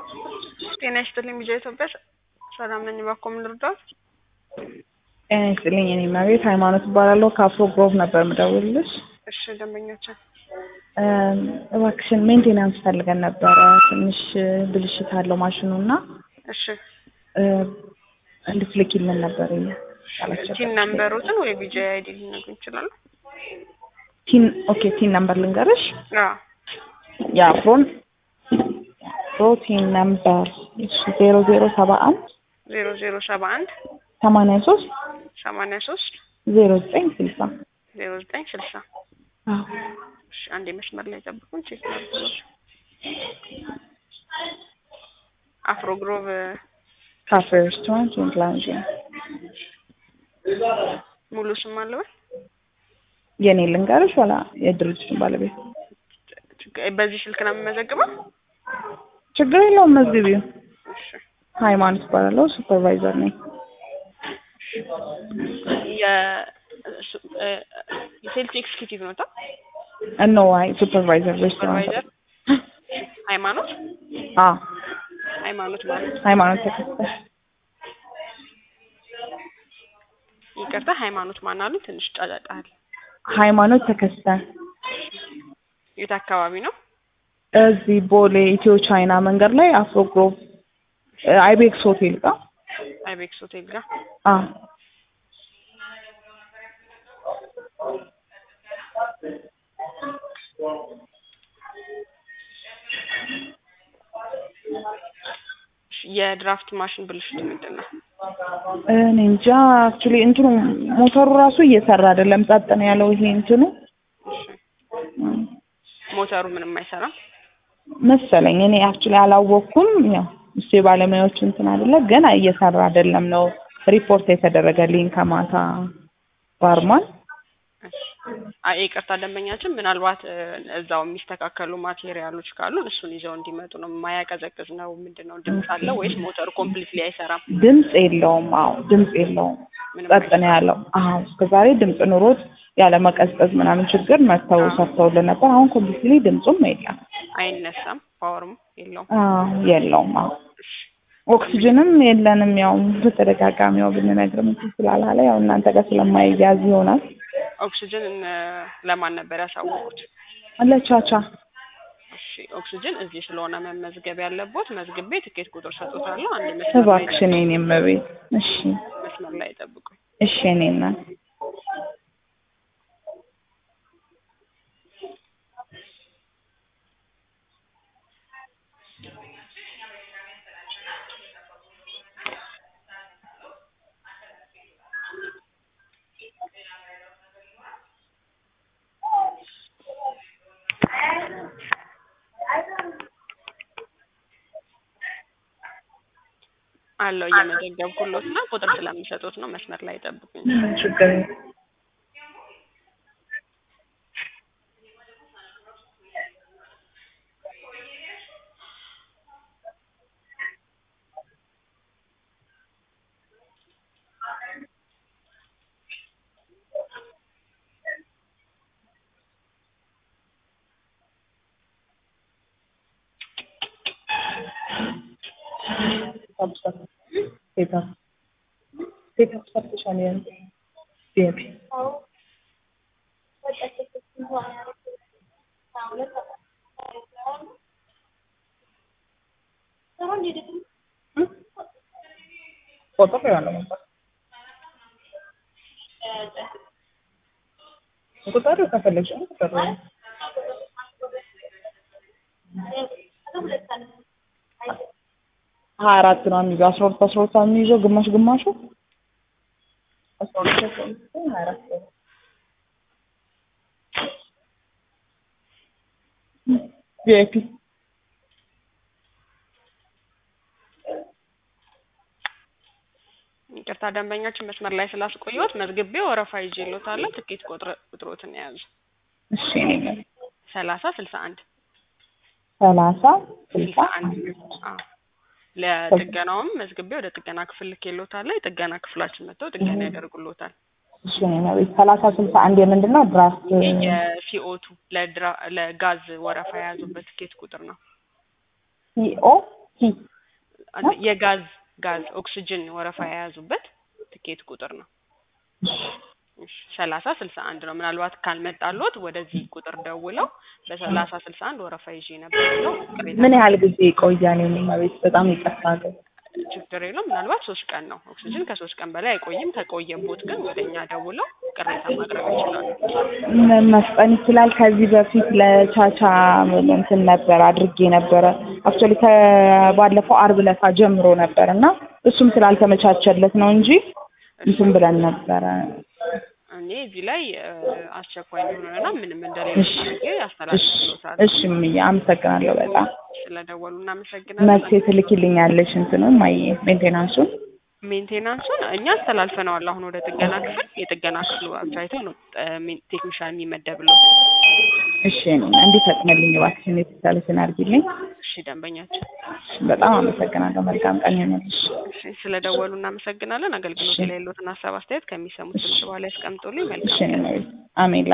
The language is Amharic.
ጤና ይስጥልኝ ቢጂአይ ኢትዮጵያ ሰላም ነኝ። እባክዎ ምን ልርዳዎት? ጤና ይስጥልኝ እኔ እመቤት ሃይማኖት እባላለሁ ከአፍሮ ግሮቭ ነበር የምደውልልሽ። እሺ ደንበኛችን እባክሽን ሜንቴናንስ ፈልገን ነበረ ትንሽ ብልሽት አለው ማሽኑ እና እሺ እንድትልኪልን ነበር ቲን ነምበሮትን ወይ ቢጂአይ አይዲ ሊነግሩ ይችላሉ? ቲን ኦኬ ቲን ነምበር ልንገርሽ አዎ የአፍሮን የአፍሮ ቲን ነምበር ዜሮ ዜሮ ሰባ አንድ ዜሮ ዜሮ ሰባ አንድ ሰማንያ ሶስት ሰማንያ ሶስት ዜሮ ዘጠኝ ስልሳ ዜሮ ዘጠኝ ስልሳ አዎ እሺ አንዴ መስመር ላይ ጠብቁን ቼክ ላድርግሎት። አፍሮ ግሮቭ ካፌ ሬስቶራንት ኤንድ ላውንጅ ሙሉ ስም አለው ወይ? የኔ ልንገርሽ ወላ የድርጅቱን ባለቤት ችግ- በዚህ ስልክ ነው የምመዘግበው? ችግር የለውም መዝግቢው እሺ ሃይማኖት እባላለሁ ሱፐርቫይዘር ነኝ የ- ሱ- እ፣ የሴልስ ኤክስኪዩቲቭ ነው ታ እኖ አይ ሱፐርቫይዘር ሬስቶራንት ሱፐርቫይዘር ሃይማኖት አ ሃይማኖት ማለት ሃይማኖት ተከስተ ይቅርታ ሃይማኖት ማን አሉ? ትንሽ ጫጫጣል። ሃይማኖት ተከስተ የት አካባቢ ነው? እዚህ ቦሌ ኢትዮ ቻይና መንገድ ላይ አፍሮ ግሮቭ አይቤክስ ሆቴል ጋር አይቤክስ ሆቴል ጋር አ የድራፍት ማሽን ብልሽቱ ምንድን ነው? እኔ እንጃ አክቹሊ እንትኑ ሞተሩ ራሱ እየሰራ አይደለም ጸጥ ነው ያለው ይሄ እንትኑ እሺ ሞተሩ ምንም አይሰራም። መሰለኝ እኔ አክቹሊ አላወቅኩም ያው እሱ የባለሙያዎች እንትን አይደለ ግን እየሰራ አይደለም ነው ሪፖርት የተደረገልኝ ከማታ ባርማን እሺ አይ ይቅርታ ደንበኛችን ምናልባት እ፣ እዛው የሚስተካከሉ ማቴሪያሎች ካሉ እሱን ይዘው እንዲመጡ ነው። የማያቀዘቅዝ ነው ምንድን ነው? ድምፅ አለው ወይስ ሞተሩ ኮምፕሊትሊ አይሰራም? ድምፅ የለውም አዎ ድምፅ የለውም ምንም ጸጥ ነው ያለው አዎ እስከዛሬ ድምፅ ኑሮት ያለ መቀዝቀዝ ምናምን ችግር መጥተው ሰርተውልን ነበር አሁን ኮምፕሊትሊ ድምፁም የለም አይነሳም፣ ፓወርም የለውም። አዎ የለውም አዎ ኦክሲጅንም የለንም ያው በተደጋጋሚ ያው ብንነግርም እንትን ስላላለ ያው እናንተ ጋር ስለማይያዝ ይሆናል ኦክሲጅን እ፣ ለማን ነበር ያሳወቁት? አለቻቻ እሺ ኦክሲጅን እዚህ ስለሆነ መመዝገብ ያለቦት መዝግቤ ትኬት ቁጥር ሰጥቶታለሁ። አንድ መስመር ላይ እባክሽን የኔ እመቤት እሺ መስመር ላይ ጠብቁኝ። እሺ የኔ እናት አለው እየመዘገብኩሎት ነው። ቁጥር ስለሚሰጡት ነው። መስመር ላይ ጠብቁኝ። ምን ችግር የለም። Substance. Paper. Paper substitution yan. PAP. ፎቶ ከያለ ነበር ቁጥር ከፈለግሽ ቁጥር ሀያ አራት ነው የሚይዘው አስራ ሁለት አስራ ሁለት ነው የሚይዘው ግማሽ ግማሹ አስራ ሁለት አስራ ሁለት ሀያ አራት ነው። ቪአይፒ ይቅርታ ደንበኛችን መስመር ላይ ስላስቆየሁት መዝግቤ ወረፋ ይዤልዎታለሁ። ትኬት ቁጥር ቁጥሮትን የያዙ እሺ እኔ ነኝ ሰላሳ ስልሳ አንድ ሰላሳ ስልሳ ስልሳ አንድ አዎ ለጥገናውም መዝግቤ ወደ ጥገና ክፍል ልኬልዎታለሁ። የጥገና ክፍላችን መጥተው ጥገና ያደርጉልዎታል። እሺ እኔ ነኝ ሰላሳ ስልሳ አንድ የምንድን ነው ድራፍት የሲኦቱ ለድራ ለጋዝ ወረፋ የያዙበት ትኬት ቁጥር ነው። ሲኦ አንድ- የጋዝ ጋዝ ኦክስጅን ወረፋ የያዙበት ትኬት ቁጥር ነው። እሺ ሰላሳ ስልሳ አንድ ነው። ምናልባት ካልመጣሎት ወደዚህ ቁጥር ደውለው በሰላሳ ስልሳ አንድ ወረፋ ይዤ ነበር ብለው ቅሬታ ምን ያህል ጊዜ ይቆያል? የኔ ቤት በጣም ይጠፋል። ችግር የለውም። ምናልባት ሶስት ቀን ነው። ኦክሲጅን ከሶስት ቀን በላይ አይቆይም። ከቆየቦት ግን ወደ እኛ ደውለው ቅሬታ ማቅረብ ይችላሉ። ምን መፍጠን ይችላል? ከዚህ በፊት ለቻቻ እንትን ነበር አድርጌ ነበረ። አክቹዋሊ ከባለፈው አርብ ዕለት ጀምሮ ነበር እና እሱም ስላልተመቻቸለት ነው እንጂ እንትን ብለን ነበረ። እኔ እዚህ ላይ እ፣ አስቸኳይ እንደሆነና ምንም እንደሌለ እሺ አድርጌ እሺ አስተላልፍሎታል። እሺ እምዬ አመሰግናለሁ በጣም ስለደወሉ እናመሰግናለን። መቼ ትልኪልኛለሽ? እንትኑን ማየ ሜንቴናንሱን ሜንቴናንሱን እኛ አስተላልፈነዋል። አሁን ወደ ጥገና ክፍል የጥገና ክፍሉ አይተው ነው እ፣ ሜን- ቴክኒሻን የሚመደብለት። እሺ ነው እንዲፈጥንልኝ እባክሽን የተቻለሽን አድርጊልኝ። እሺ ደንበኛችን፣ በጣም አመሰግናለሁ። መልካም ቀን ይሆንልሽ። እሺ ስለደወሉ እናመሰግናለን። አገልግሎት እሺ ላይ ያለዎትን ሀሳብ አስተያየት ከሚሰሙት ድምጽ በኋላ ያስቀምጡልኝ። መልካም እሺ ነው አሜን።